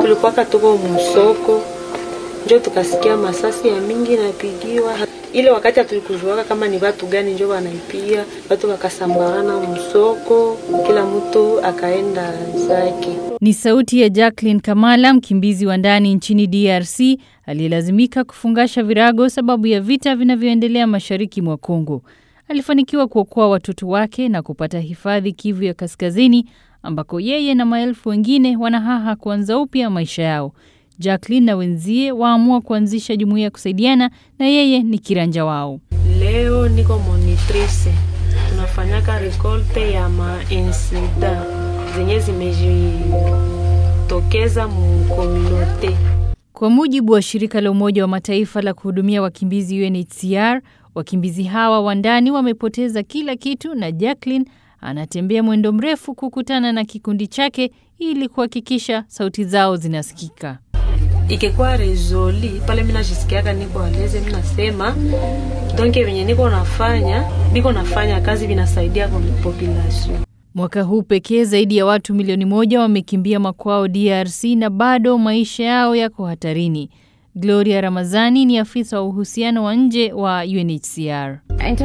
Tulikuwaka tuko msoko, njo tukasikia masasi ya mingi napigiwa. Ile wakati hatukujuaka kama ni watu gani njo wanaipiga, watu wakasambarana msoko, kila mtu akaenda zake. Ni sauti ya Jacqueline Kamala, mkimbizi wa ndani nchini DRC aliyelazimika kufungasha virago sababu ya vita vinavyoendelea mashariki mwa Kongo. Alifanikiwa kuokoa watoto wake na kupata hifadhi Kivu ya Kaskazini, ambako yeye na maelfu wengine wanahaha kuanza upya maisha yao. Jacqueline na wenzie waamua kuanzisha jumuiya ya kusaidiana na yeye ni kiranja wao. Leo niko monitrice, tunafanyaka rekolte ya mainsida zenye zimejitokeza mukomunote. Kwa mujibu wa shirika la Umoja wa Mataifa la kuhudumia wakimbizi UNHCR, wakimbizi hawa wa ndani wamepoteza kila kitu, na Jacqueline anatembea mwendo mrefu kukutana na kikundi chake ili kuhakikisha sauti zao zinasikika. Ikikuwa rezoli pale, mimi najisikiaka niko aleze, mimi nasema donke venye niko nafanya biko nafanya kazi vinasaidia kwa population. Mwaka huu pekee zaidi ya watu milioni moja wamekimbia makwao DRC na bado maisha yao yako hatarini. Gloria Ramazani ni afisa wa uhusiano wa nje wa UNHCR.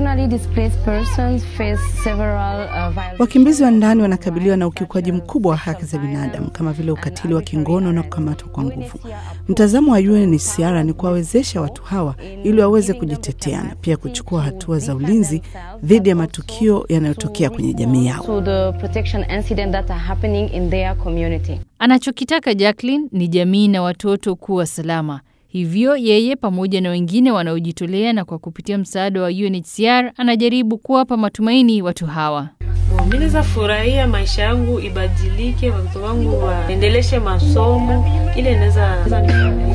Wakimbizi wa ndani wanakabiliwa na ukiukwaji mkubwa wa haki za binadamu kama vile ukatili wa kingono na kukamatwa kwa nguvu. Mtazamo wa UNHCR ni kuwawezesha watu hawa ili waweze kujitetea na pia kuchukua hatua za ulinzi dhidi ya matukio yanayotokea kwenye jamii yao. Anachokitaka Jacqueline ni jamii na watoto kuwa salama. Hivyo yeye pamoja na wengine wanaojitolea na kwa kupitia msaada wa UNHCR anajaribu kuwapa matumaini watu hawa. Mimi naweza furahia maisha yangu ibadilike, watoto wangu waendeleshe masomo, ile inaweza